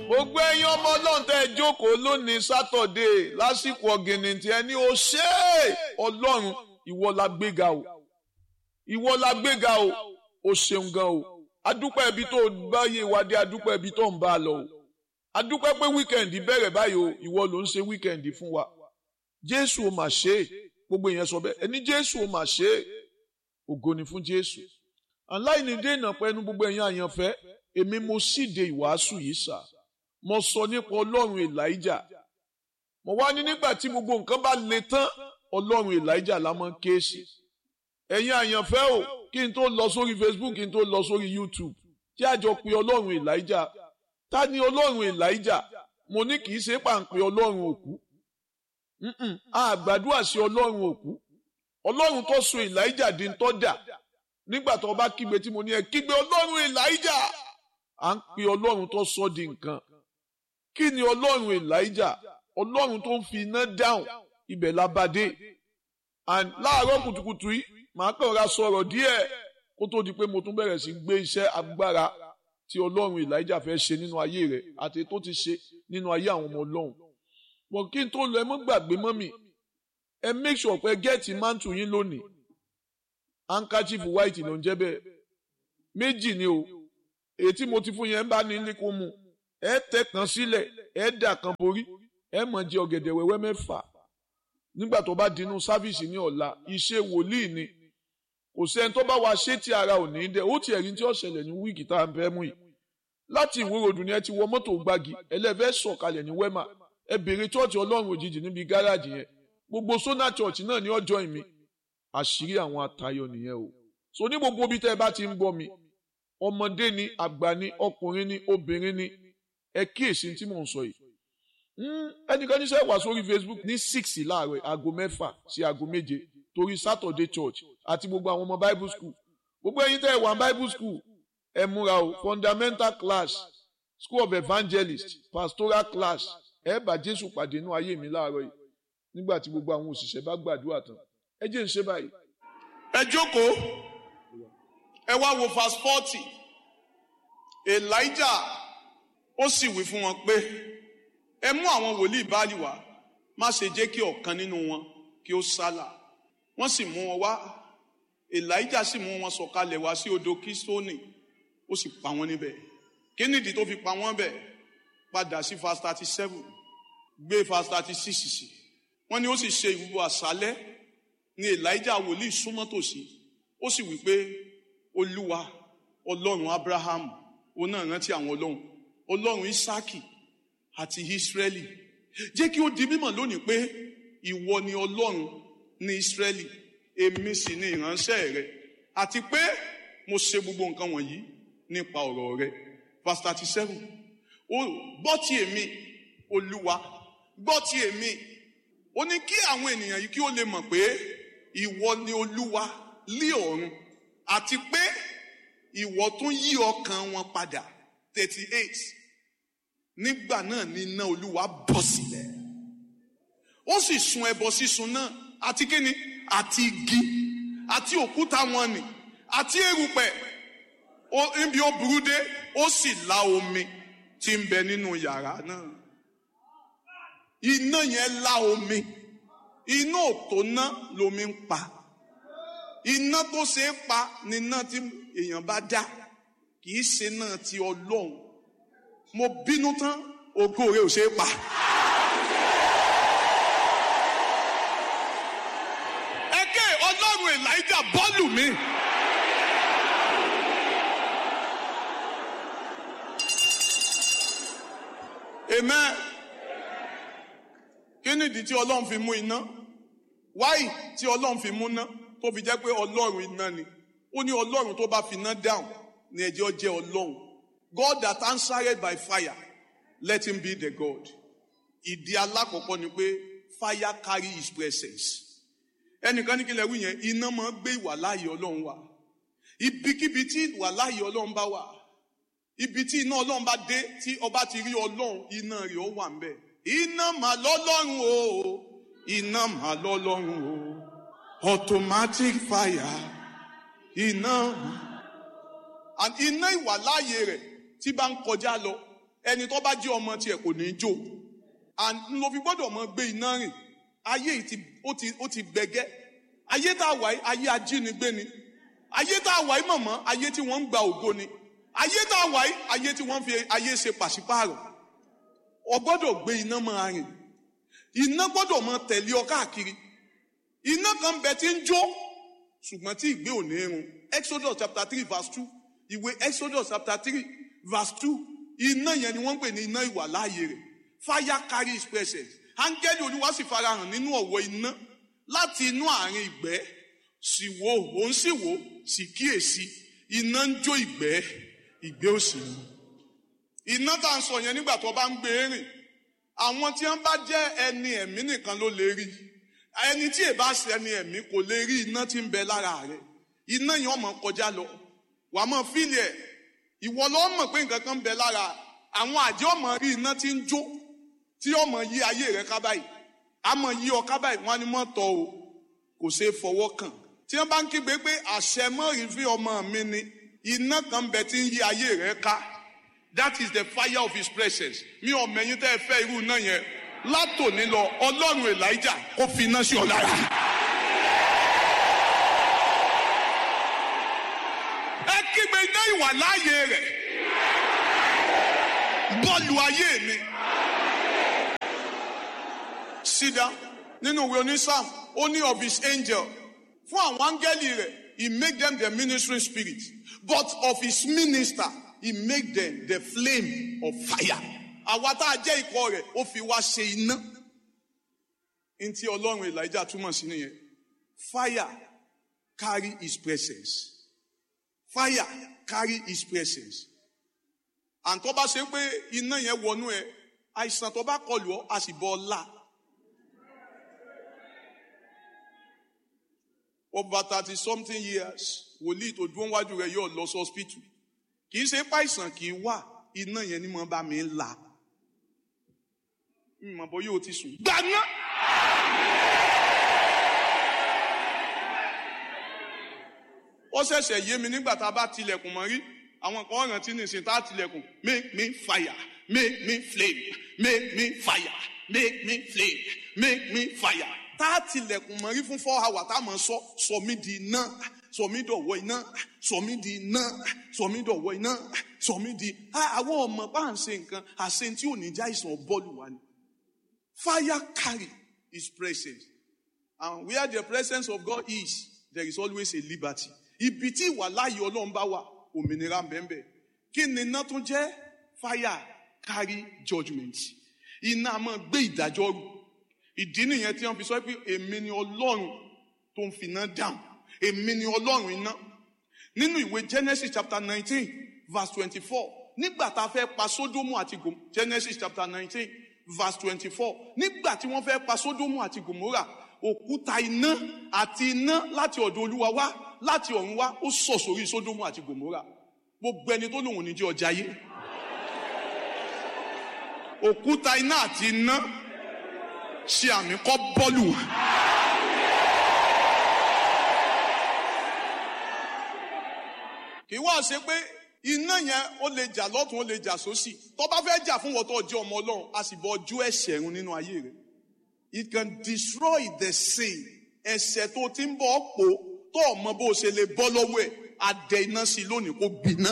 gbogbo ẹ̀yin ọmọ ọlọ́run tẹ́ ẹ jókòó lónìí sátọ̀dé lásìkò ọ̀gìnìntì ẹni ó ṣe é ọlọ́run ìwọ la gbéga o ìwọ la gbéga o ó ṣeun gan o adúpẹ́ ibi tó bá yé wa dé adúpẹ́ ibi tó ń bá a lọ o adúpẹ́ pé wíkẹ̀ndì bẹ̀rẹ̀ báyìí o ìwọ ló ń ṣe wíkẹ̀ndì fún wa jésù ó mà ṣe é gbogbo èèyàn sọ bẹ́ẹ̀ ẹni jésù ó mà ṣe é ògo ni fún jésù aláìní dènà pẹ̀lú gbogbo ẹ̀yin àyànfẹ́ èmi mo síde ìwàásù yìí sà mo sọ nípa ọlọ́run elijah mo wá ní nígbà tí gbogbo nǹkan bá le tán ọlọ́run elijah la máa ń ké sí ẹ̀yin àyànfẹ́ o kí n tó lọ sórí facebook kí n tó lọ sórí youtube tí a jọ pe ọlọ́run elijah ta ni ọlọ́run elijah mo ní kì í ṣe pàǹpẹ́ ọlọ́run òkú a gbàdúrà sí ọlọ́run òkú ọlọ́run tó so elijah di ń tọ́ dà nígbà tó bá kígbe tí mo ní ẹ kígbe ọlọ́run elijah à ń pe ọlọ́run tó sọ di nǹkan kí ni ọlọ́run elijah ọlọ́run tó ń fi iná dáhùn ibẹ̀ la bá dé and láàárọ̀ kùtùkùtù yìí màá kàn ra sọ̀rọ̀ díẹ̀ kó tó di pé mo tún bẹ̀rẹ̀ sí gbé iṣẹ́ agbára tí ọlọ́run elijah fẹ́ ṣe nínú ayé rẹ̀ àti tó ti ṣe nínú ayé àwọn ọmọ ọlọ́run bọ̀ kí n tó lọ ẹ mọ́ gbàgbé mọ́ mi ẹ make sure pé gẹ́ẹ̀tì mántù yín lónìí handkerchief white ló ń jẹ́ bẹ́ẹ̀ méjì ni o èyí tí mo ti fún yẹn ń bá ní ilé kó mu ẹ tẹ kan sílẹ̀ ẹ dà kan borí ẹ mọ̀ jẹ ọ̀gẹ̀dẹ̀ wẹ́wẹ́ mẹ́fà nígbà tó bá dinú sáfìsì ní ọ̀la iṣẹ́ wòlíì ni kò sẹ́ni tó bá wa ṣé tí ara ò ní dẹ ó ti ẹ̀rí tí ó ṣẹlẹ̀ ní wíìkì tá à ń fẹ́ mú yìí láti ìwúròdù ni ẹ ti wọ mọ́tò gbági ẹlẹ́fẹ́ sọ̀kalẹ̀ ní wẹ́mà ẹ bèrè chọ́ọ̀chì ọlọ́run òjijì níbi gáràjì yẹn gbogbo sona church náà ní ọjọ́ ìmí àṣírí àwọn àtayọ nìyẹn o so ní gbogbo ibi tẹ́ ẹ bá ti ń gbọ́ mi ọmọdé ni àgbà ni ọkùnrin ni obìnrin ni ẹ kíyèsí tí mò ń sọ yìí ẹnìkan níṣẹ́ wà sórí facebook ní six láàárọ̀ aago mẹ́fà sí aago méje torí saturday church àti gbogbo àwọn ọmọ bible school gbogbo ẹ̀yin tẹ́ ẹ wà bible school ẹ múra o fundamental class school of evangelist pastoral class ẹ bá jésù pàdé inú ayé mi láàárọ̀ yìí nígbà tí gbogbo àwọn òṣìṣẹ́ bá gbàdúrà tán ẹ jẹ́ ń ṣe báyìí. ẹ jókòó ẹ wá wo verse forty elijah ó sì wí fún wọn pé ẹ mú àwọn wòlíì báàlì wá má ṣe jẹ́ kí ọ̀kan nínú wọn kí ó sálà wọ́n sì mú wọn wá elijah sì mú wọn sọ̀kalẹ̀ wá sí odò kistoni ó sì pa wọ́n níbẹ̀ kí nìdí tó fi pa wọ́n bẹ̀ padà sí verse thirty seven gbé verse thirty six sí wọ́n ní ó sì ṣe ìwúwo àṣálẹ́ ni elijah wòlíì súnmọ́ tòsí ó sì wí pé olúwa ọlọ́run abraham òun náà rántí àwọn ọlọ́run ọlọ́run isaki àti israeli jẹ́ kí ó di mímọ̀ lónìí pé ìwọ ni ọlọ́run ní israeli èmi sì ni ìránṣẹ́ rẹ àti pé mo ṣe gbogbo nǹkan wọ̀nyí nípa ọ̀rọ̀ rẹ verse thirty seven ó gbọ́ ti èmi olúwa gbọ́ ti èmi ó ní kí àwọn ènìyàn yìí kí ó lè mọ̀ pé ìwọ ni olúwa lé ọ̀run àti pé ìwọ tún yí ọkàn wọn padà thirty eight nígbà náà ni iná olúwa bọ́ sílẹ̀ ó sì sun ẹbọ sísun náà àti kíni àti igi àti òkúta wọn nì àti erùpẹ̀ níbi ó burú dé ó sì la omi tí ń bẹ nínú yàrá náà iná yẹn la omi iná òtó ná lomi ń pa iná tó ṣe é pa ni iná tí èèyàn bá dá kì í ṣe náà ti ọlọ́run mo bínú tán ògo rẹ ò ṣe é pa. ẹ̀kẹ́ ọlọ́run elijah bọ́ọ̀lù mi. amen kí nìdí tí ọlọ́run fi mú iná wáyì tí ọlọ́run fi mú iná tó fi jẹ́ pé ọlọ́run iná ni ó ní ọlọ́run tó bá fi iná dáhùn ní ẹjẹ́ jẹ́ ọlọ́run God that answered by fire let him be the God ìdí alákọ̀ọ́kọ́ ni pé fire carry his presence ẹnìkan ní kí lè wí yẹn iná máa gbé ìwà láàyè ọlọ́run wá ibikíbi tí ìwà láàyè ọlọ́run bá wà ibi tí iná ọlọ́run bá dé tí ọba ti rí ọlọ́run iná rẹ̀ ó wà ń bẹ̀ iná mà lọ́lọ́run o iná mà lọ́lọ́run o automatic fire iná and iná ìwà láàyè rẹ̀ tí bá ń kọjá lọ ẹni tó bá jẹ́ ọmọ tiẹ̀ kò ní í jó and ló fi gbọ́dọ̀ mọ gbé iná rìn ayé yìí ti ó ti ó ti gbẹgẹ́ ayé tá a wà yìí ayé ajínigbé ni ayé tá a wà yìí mọ̀mọ́ ayé tí wọ́n ń gba ògo ni ayé tá a wà yìí ayé tí wọ́n fi ayé ṣe pàṣípààrọ̀ o gbọ́dọ̀ gbé iná máa rìn iná gbọ́dọ̀ máa tẹ̀lé ọ káàkiri iná kan bẹ tí ń jó ṣùgbọ́n tí ìgbé ò ní run exodus chapter three verse two ìwé exodus chapter three verse two iná yẹn ni wọ́n ń pè ní iná ìwà láàyè rẹ̀ fire carry his presence áńgẹ́lì olúwa sì farahàn nínú ọ̀wọ́ iná láti inú àárín ìgbẹ́ sì wo òun sì wo sì kíyèsí iná ń jó ìgbẹ́ ìgbẹ́ ò sì mú iná tá à ń sọ yẹn nígbà tó bá ń gbé rìn àwọn tí wọn bá jẹ ẹni ẹ̀mí nìkan ló lè rí ẹni tí èbá ṣe ẹni ẹ̀mí kò lè rí iná tí ń bẹ lára rẹ̀ iná yẹn ọmọ kọjá lọ wà á mọ fílì ẹ ìwọ lọ mọ̀ pé nǹkan kan ń bẹ lára àwọn àjẹ ọmọ rí iná tí ń jó tí ọmọ yí ayé rẹ̀ ká báyìí àmọ́ yí ọ ká báyìí wọn ni mọ tọ o kò ṣeé fọwọ́ kàn tí wọn bá ń kígbe pé àṣẹ mọ́rin fi ọmọ mi ni iná kan bẹ tí ń yí ayé rẹ̀ ká that is the fire of his presence mi ò mẹ̀yìn tẹ́ ẹ fẹ́ irú iná yẹn látòní lọ ọlọ́run elijah kó fi iná sí ọ lára. ẹ kígbe iná ìwà láàyè rẹ̀ bọ́ọ̀lù ayé mi. sídá nínú ìwé onísàm ó ní of his angel fún àwọn áńgẹ́lì rẹ̀ he make them the ministering spirit but of his minister he make them the flame of fire. àwa tá a jẹ́ ikọ̀ rẹ̀ ó fi wá ṣe iná. n tí ọlọ́run elijah túmọ̀ sí nìyẹn fire carry his presence fire carry his presence and tó bá ṣe pé iná yẹn wọnú ẹ àìsàn tó bá kọlù ọ a sì bọ ọ la. over thirty something years wòlíì tó dúró wájú rẹ yóò lọ sí hospital kì í ṣe páìsàn kì í wà iná yẹn ni mo bá mi là mọ̀ bọ́ yóò ti sùn. gbaná. ó ṣẹ̀ṣẹ̀ yé mi nígbà tá a bá tilẹ̀kùn mọ́ rí àwọn kan rántí nìsín tá a tilẹ̀kùn make me fire make me flame make me fire make me flame make me fire tá a tilẹ̀kùn mọ́ rí fún four hours tá a mọ̀ sọ sọ mí di iná sọ mí dọ̀wọ́ iná sọ mí di iná sọ mí dọ̀wọ́ iná sọ mí di àwọn ọmọ bá ń ṣe nǹkan àṣẹ tí ò ní já ìsàn bọ́ọ̀lù wa ni. fire carry his presence and where the presence of God is there is always a liberty. ibi tí ìwà láàyè ọlọ́run bá wà òmìnira bẹ́ẹ̀ kí ni iná tún jẹ́ fire carry judgement iná a máa gbé ìdájọ́ rù ìdí nìyẹn tí wọ́n fi sọ pé èmi ni ọlọ́run tó ń fi iná dáhùn èmi ni ọlọ́run iná nínú ìwé genesis chapter nineteen verse twenty-four nígbà tá a fẹ́ pa sódómù àti gòmò genesis chapter nineteen verse twenty-four nígbà tí wọ́n fẹ́ pa sódómù àti gòmórà òkúta iná àti iná láti ọ̀dọ̀ olúwa wá láti ọ̀run wá ó sọ̀ sórí sódómù àti gòmórà gbogbo ẹni tó lòun ò ní jẹ́ ọjà yé òkúta iná àti iná ṣe àmì kọ́ bọ́ọ̀lù wọn. kì í wá ṣe pé iná yẹn ó lè jà lọ́tún ó lè jà sósì tó bá fẹ́ jà fún wọ́tọ̀ ọjọ́ ọmọ ọlọ́run a sì bọ ojú ẹ̀ṣẹ̀ run nínú ayé rẹ̀ it can destroy the sin ẹ̀ṣẹ̀ tó ti ń bọ̀ pò tó ọmọ bó ṣe lè bọ́ lọ́wọ́ ẹ̀ adẹ iná sí lónìí kó gbiná.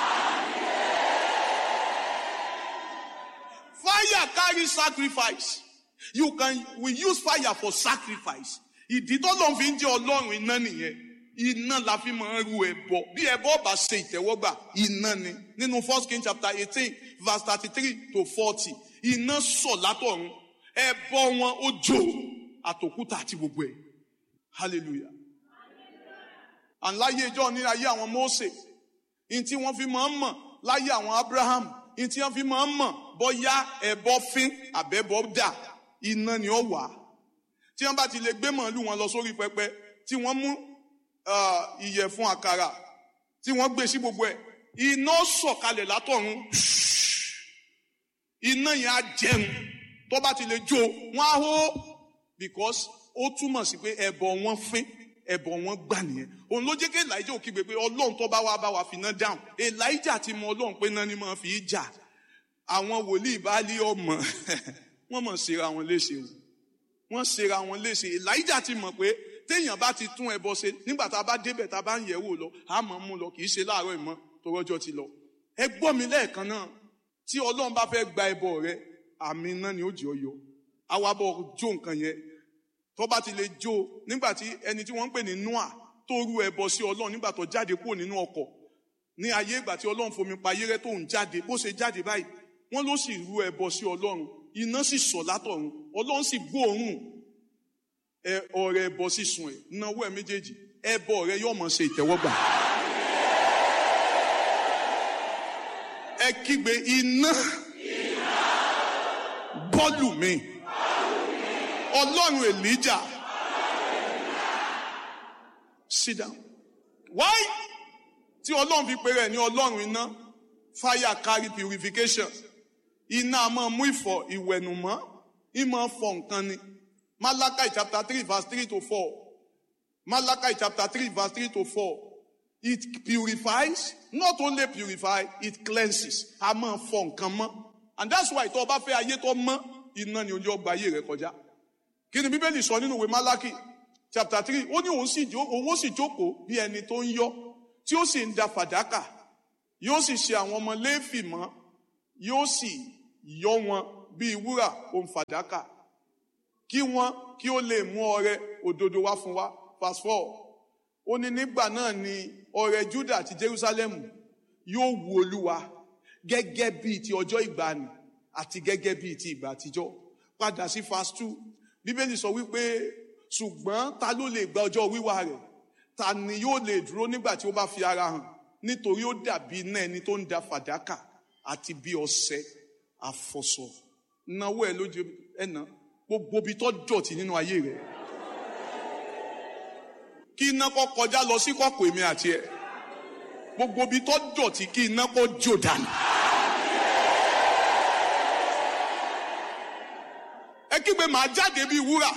fire carry sacrifice you can we use fire for sacrifice ìdí tó lọ́n fi ń jẹ́ ọlọ́run iná nìyẹn iná la fi máa ń ru ẹbọ bí ẹbọ bá ṣe ìtẹ́wọ́gbà iná ni nínú first king chapter eighteen verse thirty-three to forty iná sọ̀ látọ̀run ẹbọ wọn ó jó àtòkúta àti gbogbo ẹ̀ hallelujah and láyé ìjọ ní ayé àwọn Mósè ní tí wọ́n fi máa ń mọ̀ láyé àwọn Abraham ní tí wọ́n fi máa ń mọ̀ bóyá ẹbọ fín àbẹ́bọ dà iná ni ó wà tí wọ́n bá ti lè gbé màálù wọn lọ sórí pẹpẹ tí wọ́n mú ìyẹ̀fun àkàrà tí wọ́n gbé sí gbogbo ẹ̀ iná sọ̀kalẹ̀ látọ̀run iná yẹn á jẹun tó bá ti lè jó wọn á hó because ó túmọ̀ sí pé ẹbọ wọn fín ẹbọ wọn gbà nìyẹn òun ló jẹ́ kí elijah ò kígbe pé ọlọ́run tó bá wá bá wa fi iná dáhùn elijah ti mọ ọlọ́run pé náà ni máa fi í jà àwọn wòlíì báálí ọmọ wọ́n mọ̀ ṣera wọn léṣe o wọ́n ṣera wọn léṣe elijah ti mọ̀ pé téèyàn bá ti tún ẹbọ ṣe nígbà tá a bá débẹ̀ tá a bá ń yẹ̀ wò lọ a mọ̀ mú lọ kì í ṣe láàárọ̀ ìmọ̀ tó rọ́jọ́ ti lọ ẹ gbọ́ mi lẹ́ẹ̀kan náà tí ọlọ́run bá fẹ́ gba ẹbọ rẹ àmì iná ni ó jẹ́ ọyọ awabọ̀ jó nǹkan yẹn tó bá ti lè jó nígbà tí ẹni tí wọ́n ń pè ní noah tó rú ẹbọ sí ọlọ́run nígbà tó jáde kúrò nínú ọkọ̀ ní ayé ìgbà tí ọlọ́run fomi pa ayé rẹ tó ń jáde bó ṣe jáde báyìí wọ́n ló sì rú ẹbọ sí ọlọ́run iná sì sọ̀ látọ̀run ọlọ́run sì gbóòórùn ẹ ọrẹ ẹbọ sísun ẹ náwó ẹ méjèèjì ẹbọ rẹ yóò mọ ṣe ìtẹ́wọ́gbà. ẹ kígbe iná bọ́ọ̀lù mi ọlọ́run elijah sit down why tí ọlọ́run fi pèrè ní ọlọ́run iná fire carry purification iná a máa mú ìfọ̀ ìwẹ̀nùmọ́ ìmọ̀ fọ̀ nǹkan ni malachi chapter three verse three to four malachi chapter three verse three to four it purifies not only purify it cleanses a máa fọ̀ nǹkan mọ́ and that's why tó o bá fẹ́ ayé tó mọ́ iná ni ojú ọgbà ayé rẹ kọjá kí ni bíbélì sọ nínú ìwé malachi chapter three ó ní òun sì òun ó sì jókòó bí ẹni tó ń yọ tí ó sì ń da fàdákà yóò sì ṣe àwọn ọmọ léèfì mọ́ yóò sì yọ wọn bíi wúrà òun fàdákà kí wọn kí ó lè mú ọrẹ òdodo wá fún wa verse four ó ní nígbà náà ni ọrẹ juda àti jerusalemu yóò wu olúwa gẹ́gẹ́ bíi ti ọjọ́ ìgbàanì àti gẹ́gẹ́ bíi ti ìgbà àtijọ́ padà sí verse two bíbélì sọ wípé ṣùgbọ́n ta ló lè gba ọjọ́ wíwá rẹ̀ ta ni yóò lè dúró nígbà tí ó bá fi ara hàn nítorí ó dàbí iná ẹni tó ń da fàdákà àti bí ọṣẹ àfọ̀sọ náwó ẹ lójú ẹnà gbogbo ibi tó dọ̀tí nínú ayé rẹ kí iná kó kọjá lọ sí kọ̀kọ̀ èmi àti ẹ gbogbo ibi tó dọ̀tí kí iná kó jò dànù. ẹ kígbe màá jáde bíi wúrà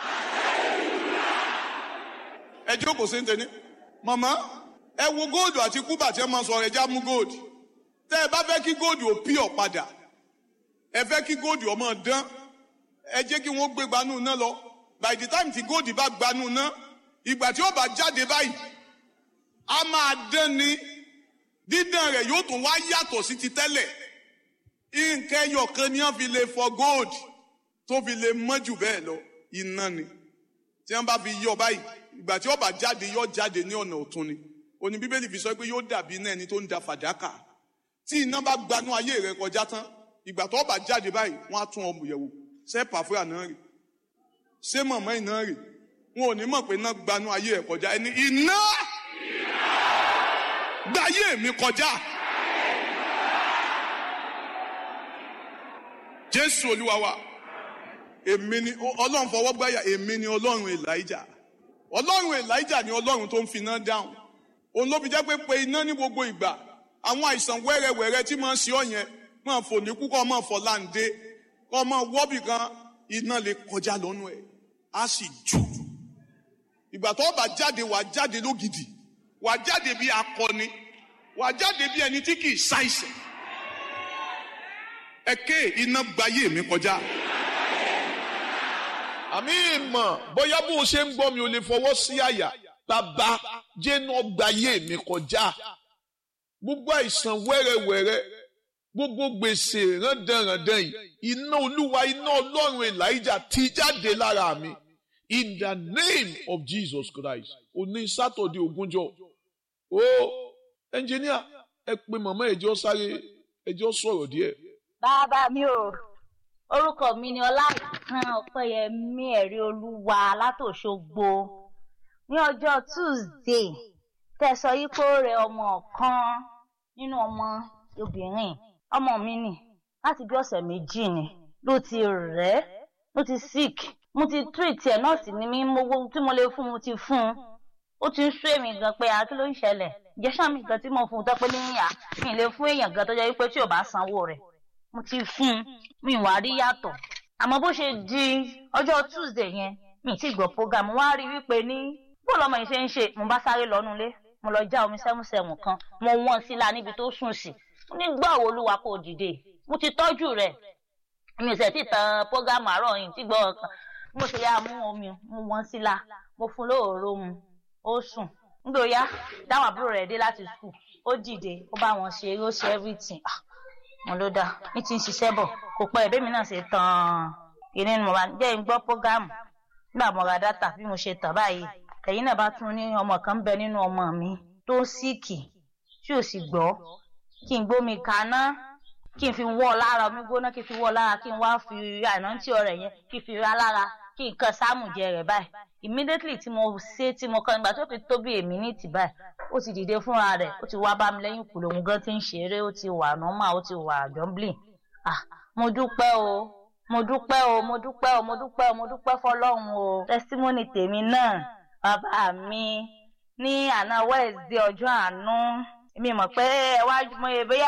ẹ jókòó sí ntẹni màmá ẹ wo góòdù àti kúbà tí ẹ máa sọ ẹja mú góòdù tẹ ẹ bá fẹ́ kí góòdù ò pí ọ padà ẹ fẹ́ kí góòdù ọmọ dán ẹ jẹ́ kí wọ́n gbé gbanú náà lọ by the time tí góòdù bá gbanú náà ìgbà tí ó bá jáde báyìí a máa dán ni dídán rẹ̀ yóò tún wá yàtọ̀ sí ti tẹ́lẹ̀ nǹkan ẹyọ kan ni wọ́n fi lè fọ góòdù tó fi lè mọ́ jù bẹ́ẹ̀ lọ iná ni tí wọ́n bá fi yọ báyìí ìgbà tí ó bá jáde yọ jáde ní ọ̀nà ọ̀tún ni òní bíbélì fi sọ pé yóò dàbí iná ẹni tó ń da fàdákà tí iná bá gbanú ayé rẹ kọjá tán ìgbà tó bá jáde báyìí wọ́n á tún ọmọ yẹ̀wò ṣé pàfúrà náà rè ṣé mọ̀mọ́ iná rè wọn ò ní mọ̀ pé iná gbanú ayé rẹ kọjá ẹni iná gbáyé mi kọjá. jésù olúwa wa èmi ni ọlọ́run fọwọ́ gbáyà èmi ni ọlọ́run elijah ọlọ́run elijah ni ọlọ́run tó ń fi iná dáhùn òun ló fi jẹ́ pé pé iná ní gbogbo ìgbà àwọn àìsàn wẹ́rẹ́wẹ́rẹ́ tí máa ń ṣe ọ́ yẹn máa fò ní kú kọ́ máa fọ̀ láǹdé kọ́ máa wọ́bì kan iná lè kọjá lọ́nu ẹ̀ á sì jù ìgbà tó bá jáde wà jáde lógidì wà jáde bí akọni wà jáde bí ẹni tí kì í ṣàìsàn ẹ̀kẹ́ iná gbayé mi kọjá àmì ìmọ̀ bóyá bó o ṣe ń gbọ́ mi ò lè fọwọ́ sí àyà bàbá jẹ́nu ọgbàyé mi kọjá gbogbo àìsàn wẹ́rẹ́wẹ́rẹ́ gbogbo gbèsè rándanrandan yìí iná olúwa iná ọlọ́run elijah ti jáde lára mi in the name of jesus christ òní sátọ̀dé ogúnjọ́ o ẹnjìníà ẹ pé màmá ẹjọ́ sáré ẹjọ́ sọ̀rọ̀ díẹ̀. bàbá mi ò orúkọ mi ni ọláìtàn ọpẹyẹmí ẹrí olúwa látòṣogbo ní ọjọ́ tuesday tẹsọ yìí pé ó rẹ ọmọ kan nínú ọmọ obìnrin ọmọ mi nì láti bí ọ̀sẹ̀ méjì ni ló ti rẹ̀ ló ti sick mo ti treat ẹ̀ nọ́ọ̀sì ni mí mo wo tí mo lè fún mo ti fún un ó ti ń sú èmi gan pé àkí ló ń ṣẹlẹ̀ ìjẹ́sà mi gan tí mo fún un tọ́pẹ́ níyà mi lè fún èèyàn gan tó jẹ́ wípé tí ò bá sanwó rẹ̀ mo ti fún un mi wá rí yàtọ̀ àmọ́ bó ṣe di ọjọ́ tuesday yẹn mi ti gbọ́ program wá rí wípé ní bó lọmọ yìí ṣe ń ṣe mo bá sáré lọ́nu ilé mo lọ já omi sẹ́mùsẹ́mù kan mo wọ́n sí la níbi tó sùn sí nígbà wo olúwa kò dìde mo ti tọ́jú rẹ̀ mi ò sẹ̀ tí tan prógámù àárọ̀ yìí tí gbọ́ ọ̀kan mo ṣe yá mú omi mu wọn síla mo fún lóòró mu ó sùn nígbà yá dáwọn àbúrò rẹ̀ dé láti skul ó dìde ó bá wọn ṣe ó ṣe everything ah mo ló dáa ní ti ń ṣiṣẹ́ bọ̀ kò pẹ́ ẹ̀bẹ́ mi náà ṣe tán ìní ni mo bá jẹ́ ń gbọ́ prógámù nígbà mo ra dátà bí mo ṣe tàn báyìí ẹ̀yin náà bá tún ní ọmọ kan ń bẹ nínú ọmọ mi tó síìkì tí ò sì gbọ́ kí n gbómi kaná kí n fi wọ́ ọ lára omi gbóná kí n fi wọ́ ọ lára kí n wá fi àìnántí ọ̀rẹ́ yẹn kí n fi ra lára kí n kan sáàmù jẹ rẹ̀ báyìí immediately tí mo ṣe tí mo kàn nígbà tó fi tó bí èmi ní tì báyìí ó ti dìde fúnra rẹ̀ ó ti wá bá mi lẹ́yìn kùlò òun gan ti ń ṣeré ó ti wà normal ó ti wà jumbling ah mo dúpẹ́ o mo dúpẹ́ o mo dúpẹ́ o mo dúpẹ́ o mo dúpẹ́ fọlọ́run o testimony tèmi náà bàbá mi ní àná Wednesday ọjọ́ àánú mi mọ̀ pé ẹ wá mo yẹ bóyá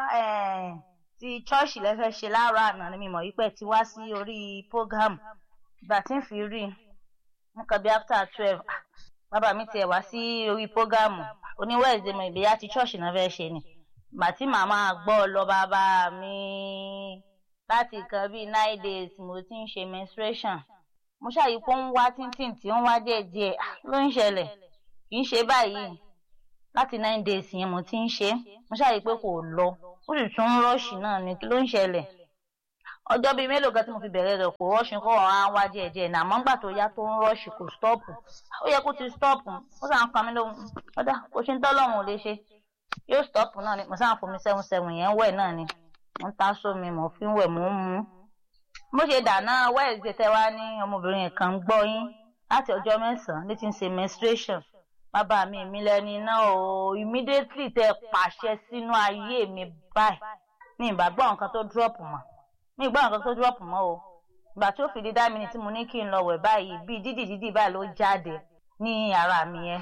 ti ṣọ́ọ̀ṣì lẹ́fẹ́ ṣe láàárọ̀ àná ni mi mọ̀ wípé ti wá sí orí program ìgbà tí ń fi rí nǹkan bí after twelve bàbá mi tiẹ̀ wá sí orí program oní Wednesday mo ìbéyà ti ṣọ́ọ̀ṣì náà fẹ́ ṣe ni ìgbà tí màmá gbọ́ lọ bàbá mi láti nǹkan bíi nine days mo ti ń ṣe menstruation mo ṣàyípo ń wá tíntìn tí ń wá díẹ̀díẹ̀ ló ń ṣẹlẹ̀ kì í ṣe báyìí láti nine days yẹn mo ti ń ṣe mo ṣàyí pé kò lọ ó sì tún ń rọ́ọ̀ṣì náà ni kí ló ń ṣẹlẹ̀ ọjọ́ bíi mélòó kan tí mo fi bẹ̀rẹ̀ rẹ̀ kò rọ́ọ̀ṣì kó ọ̀rọ̀ á wá díẹ̀díẹ̀ náà àmọ́ ńgbà tó yá tó ń rọ́ọ̀ṣì kò stọ́ọ̀pù ó yẹ kó ti stọ́ọ̀pù ó sàn ń pa mí lóhùn ọ̀dà kò ṣe ń tọ́lọ́run ò lè ṣe yóò stọ́ọ̀pù náà ni mo sàn fomi seven seven yẹn wẹ̀ náà ni mo ń ta sómi mo fi ń wẹ̀ mo ń mu bó ṣe dáná wẹ́ẹ̀sì tẹ́ wá ní ọmọbìnrin kan gbọ́ yín láti ọjọ́ mẹ́sàn-án ní ti ń ṣe menstruation bàbá mi mi lẹni náà o immediately tẹ́ pàṣẹ sínú ayé mi báyìí ní ìgbàgbọ́ nǹkan tó drop mọ́ ní ìgbà nǹkan tó drop mọ́ o ìgbà tí ó fi di dá mi ni tí mo ní kí n lọ wẹ̀ báyìí bíi dídì dídì báyìí ló jáde ní ara mi yẹn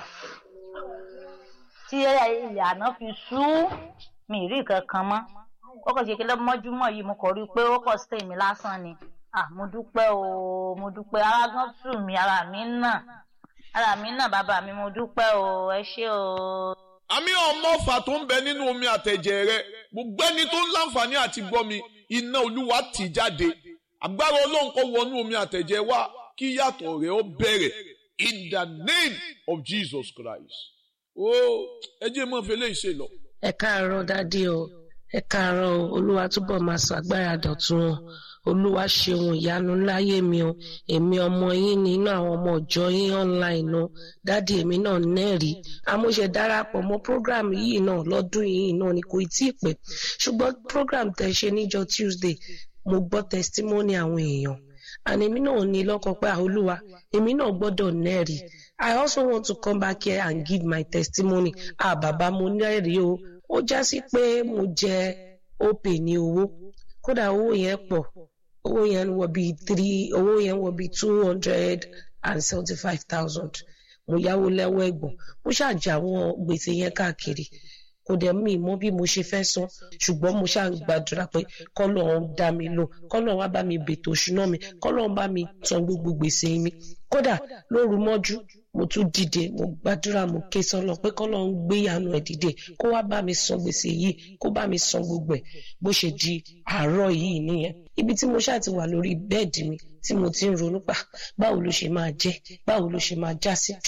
tí ilẹ̀ àná fi sú mi rí nǹkan kan mọ́ ó kàn ṣe kí lọ́mọ́júmọ́ yìí mo kàn rí i pé ó kàn stay mi lásán ni ah mo dúpẹ́ o mo dúpẹ́ ara gan tù mí ara mi náà ara mi náà bàbá mi mo dúpẹ́ o ẹ ṣé o. àmì ọmọ ọfà tó ń bẹ nínú omi àtẹ̀jẹ̀ rẹ gbogbo ẹni tó ń láǹfààní àti gbọ́ mi iná olúwa tì jáde agbára ọlọ́run kó wọnú omi àtẹ̀jẹ̀ wa kí yàtọ̀ rẹ̀ ó bẹ̀rẹ̀ in the name of Jesus Christ. ó ẹ jẹ́ mọ́ fẹlẹ́ ìṣe lọ. ẹ káàárọ̀ dádì o ẹ káàárọ̀ o olúwa túbọ̀ máa ṣàgbára dọ̀tun o olúwa ṣeun ìyanu láyé mi o èmi ọmọ yín ní inú àwọn ọmọ ọjọ́ yín online o dádì èmi náà nẹ́ẹ̀rí amóṣe darapọ̀ mọ́ program yìí náà lọ́dún yìí náà ni kò tí ì pẹ́ ṣùgbọ́n program tẹ̀ ṣe níjọ́ Tuesday mo gbọ́ testimony àwọn èèyàn and èmi náà ní lọ́kàn pé olúwa èmi náà gbọ́dọ̀ nẹ́ẹ̀rí I also want to come back here and give my testimony ah bàbá mo nẹ́ẹ̀rí o ó já sí pé mo jẹ opè ní owó kódà owó yẹn pọ̀ owó yẹn wọ bíi three owó yẹn wọ bíi two hundred and seventy five thousand mo yáwó lẹ́wọ́ ẹ̀gbọ́n mo ṣàjà àwọn gbèsè yẹn káàkiri kò dẹ̀ mí mọ̀ bí mo ṣe fẹ́ san ṣùgbọ́n mo ṣáà ń gbàdúrà pé kọ́lọ́run dá mi lò kọ́lọ́run wá bá mi bètò òṣùná mi kọ́lọ́run bá mi san gbogbo gbèsè mi kódà lóru mọ́jú mo tún dìde mo gbàdúrà mo ké sọlọ pé kọ́lọ́run gbé ìyanu ẹ̀ dìde kó wá bá mi san gbèsè yìí kó bá mi san gbogbo ẹ̀ bó ṣe di àárọ̀ yìí nìyẹn ibi tí mo ṣáà ti wà lórí bẹ́ẹ̀dì mi tí mo ti ń ronú pa báwo ló ṣe máa jẹ́ báwo ló ṣe máa já sí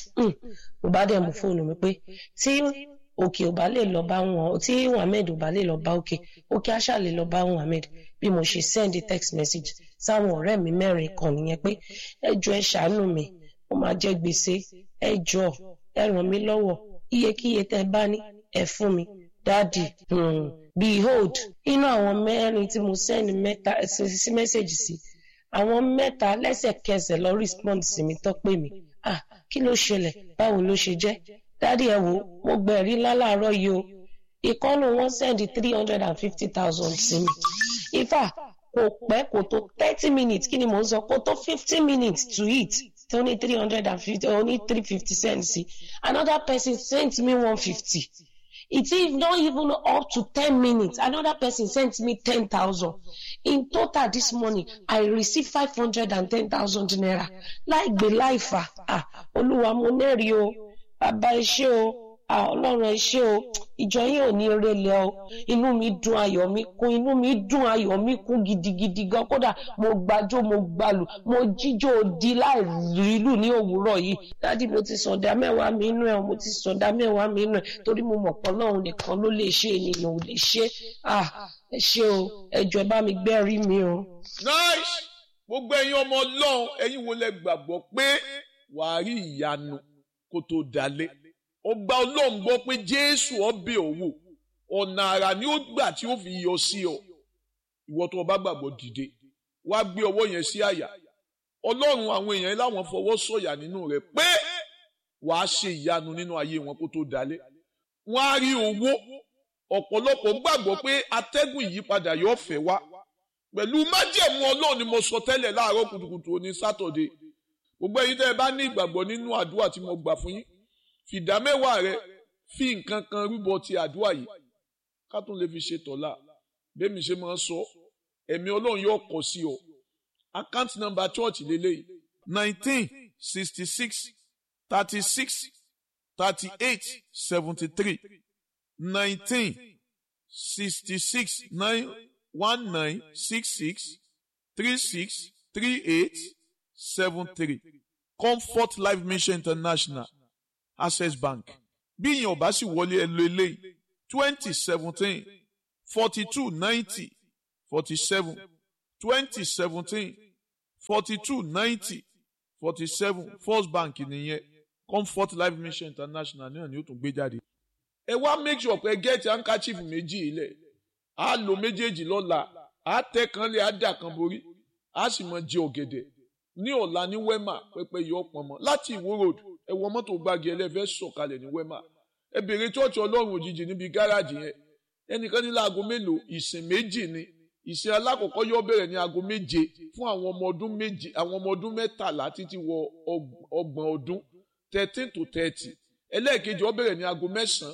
mo bá dẹ̀ mú fóònù mi pé tí òkè ò bá lè lọ bá wọn tí Muhammed ò bá lè lọ bá òkè òkè àṣà lè lọ bá Muhammed bí mo ṣe send text message sáwọn ọ̀rẹ́ mi mẹ́rin kan nìyẹn pé ẹ jọ̀ọ́ ẹ ṣàánú mi ó máa jẹ gbèsè ẹ jọ̀ọ́ ẹ ràn mí lọ́wọ́ iyekíye tẹ́ bá ní ẹ fún mi dáàdì hmm, behold inú àwọn mẹ́rin tí mo send mẹ́ta sí message sí àwọn mẹ́ta lẹ́sẹ̀kẹsẹ̀ lọ respond sí mi tó pè mí ah kí ló ṣẹlẹ̀ báwo ló ṣe jẹ́ dádì ẹ wò mo gbẹ̀rí lálàárọ̀ yìí o ìkọ́nù wọn sẹ́ndì three hundred and fifty thousand sí mi ifá kò pẹ́ kò tó thirty minutes kí ni mò ń sọ kò tó fifty minutes to eat tí ó ní three hundred and fifty ó ní three fifty cents sí another person sent me one fifty it is not even up to ten minutes another person sent me ten thousand in total this morning i received five hundred and ten thousand naira láì gbé láì fà ah olúwa mo nẹ́rìí o bàbá iṣẹ́ o ah ọlọ́run ẹ ṣé o ìjọ yín ò ní relẹ̀ o inú mi dùn ayọ̀ mi kún inú mi dùn ayọ̀ mi kún gidigidi gan kódà mo gbàjó mo gbàlù mo jíjó di láì rílù ní òwúrọ̀ yìí dádì mo ti sọ̀dá mẹ́wàá mi inú ẹ̀ mo ti sọ̀dá mẹ́wàá mi inú ẹ̀ torí mo mọ̀ pé ọlọ́run nìkan ló lè ṣe ènìyàn ò lè ṣe ah ẹ ṣé o ẹ jọ̀ọ́ ẹ bá mi gbẹ́rí mi o. nice gbogbo ẹ̀yin ọmọ ọlọ́run ẹ̀yin wo lẹ gbàgbọ́ pé wàá rí ìyanu kó tó dalé ọgbà ọlọ́run gbọ́ pé jésù ọbẹ̀ òwò ọ̀nà àrà ni ó gbà tí ó fi yọ sí ọ ìwọ tó o bá gbàgbọ́ dìde wá gbé ọwọ́ yẹn sí àyà ọlọ́run àwọn èèyàn láwọn fọwọ́ sọ̀yà nínú rẹ̀ pé wàá ṣe ìyanu nínú ayé wọn kó tó dalé wọn á rí owó ọ̀pọ̀lọpọ̀ gbàgbọ́ pé atẹ́gùn ìyípadà yóò fẹ́ wá pẹ̀lú májẹ̀mú ọlọ́run ni mo sọ tẹ́lẹ̀ láàárọ̀ kùtùkùtù òní sátọ̀dé gbogbo ẹ̀yin tẹ́ ẹ bá ní ìgbàgbọ́ nínú àdúrà tí mo gbà fún yín fìdá mẹ́wàá rẹ fi nǹkan kan rúbọ ti àdúrà yìí ká tún lè fi ṣe tọ̀la bẹ́ẹ̀mi ṣe máa ń sọ ẹ̀mí ọlọ́run yóò kọ sí ọ account number church lélẹ́yìí nineteen sixty six thirty six thirty eight seventy three nineteen sixty six nine one nine six six three six three eight seven three comfort life mission international access bank bí ìyẹn ọba sì wọlé ẹ lo eléyìí twenty seventeen forty two ninety forty seven twenty seventeen forty two ninety forty seven first bank nìyẹn comfort life mission international náà ni ó tún gbé jáde. ẹ wá make sure pé gẹ́ẹ̀tì handkerchief méjì ilẹ̀ á lo méjèèjì lọ́la á tẹ́ kan lé á dà kan borí á sì mọ jẹ ọ̀gẹ̀dẹ̀ ní ọ̀la ní wema pẹpẹ yọ pọnmọ láti ìwó road ẹ wọ mọ́tò gbági ẹlẹ́fẹ́ sọ̀kalẹ̀ ní wema ẹ bèrè chọ́ọ̀chì ọlọ́run òjijì níbi gáràjì yẹn ẹnìkan ní láago mélòó ìsìn méjì ni ìsìn alákọ̀ọ́kọ́ yóò bẹ̀rẹ̀ ní aago méje fún àwọn ọmọ ọdún méje àwọn ọmọ ọdún mẹ́tàlá títí wọ ọgbọ̀n ọdún thirteen to thirty ẹlẹ́ẹ̀kejì ó bẹ̀rẹ̀ ní aago mẹ́sàn-án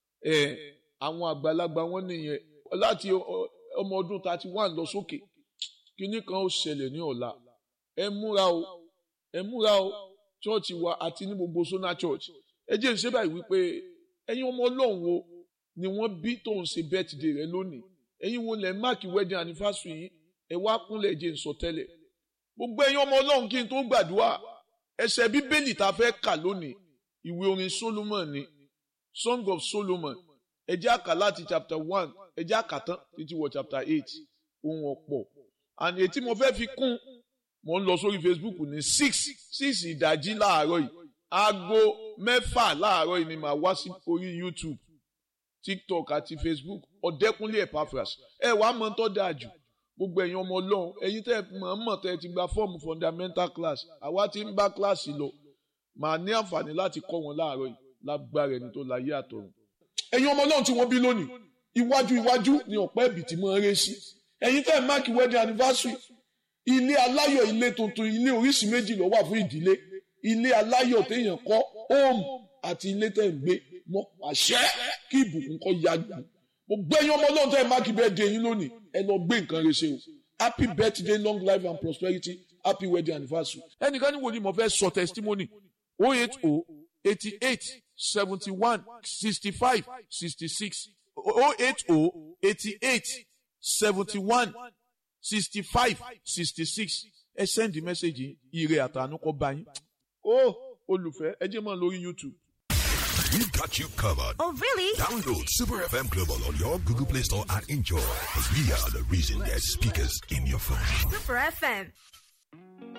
ẹ̀ àwọn àgbàlagbà wọn nìyẹn láti ọmọ ọdún thirty one lọ sókè kínní kan ó ṣẹlẹ̀ ní ọ̀la ẹ múra o ẹ múra o chọ́ọ̀chì wa àti ní gbogbo sona church ẹ jẹ́ ń ṣe báyìí wípé ẹ̀yin ọmọ ọlọ́run wo ni wọ́n bí tó ń ṣe birthday rẹ lónìí ẹ̀yin wo lẹ̀ máàkì wedding anniversary yìí ẹ wá kúnlẹ̀ jẹ́ ń sọ tẹ́lẹ̀ gbogbo ẹ̀yin ọmọ ọlọ́run kí n tó gbàdúrà ẹsẹ̀ bíbélì tá a fẹ́ kà lónìí ìwé orin solomon ni song of solomon ẹ jẹ́ àkà láti chapter one ẹ jẹ́ àkà tán títí wọ chapter eight ohun ọ̀pọ̀ and ètí mo fẹ́ fi kún mo ń lọ sórí facebook ní six six ìdájí láàárọ̀ yìí aago mẹ́fà láàárọ̀ yìí ni màá wá sí orí youtube tiktok àti facebook ọ̀dẹ́kúnlé epaphras ẹ wàá mọ̀ tó dáa jù gbogbo ẹ̀yin ọmọ ọlọ́run ẹ̀yin tẹ́ mọ̀ ń mọ̀ tẹ́ ti gba fọ́ọ̀mù fundamental class àwa ti ń bá kíláàsì lọ màá ní àǹfààní láti kọ́ wọn láàárọ̀ yìí lágbára ẹni tó láyé àtọ̀run. ẹ̀yin ọmọ ọlọ́run tí wọ́n bí lónìí iwájú iwájú ni ọ̀pẹ́ ẹ̀bì tí mo ń ré sí ẹ̀yin tẹ́ máàkì wedding anniversary ilé aláyọ̀ ilé tuntun ilé oríṣi méjì ló wà fún ìdílé ilé aláyọ̀ téèyàn kọ́ home àti ilé tẹ́ ń gbé mọ́ àṣẹ kí ìbùkún kọ́ ya gbù mo gbé yín ọmọ ọlọ́run tẹ́ máàkì bẹ́ẹ̀ dé yín lónìí ẹ lọ gbé nǹkan rẹ ṣe o happy birthday long life and prosperity happy wedding anniversary. ẹnìkan ní wòlíì mo fẹ́ sọ testimony oh eight oh eighty eight seventy one sixty five sixty six oh eight oh eighty eight seventy one sixty five sixty six ẹ send message ire àtànú kọ bá yín. ó olùfẹ́ ẹ jẹ́ mọ́ lórí youtube. We've got you covered. Oh, really? Download Super FM Global on your Google Play Store and enjoy. Because we are the reason there's speakers in your phone. Super FM.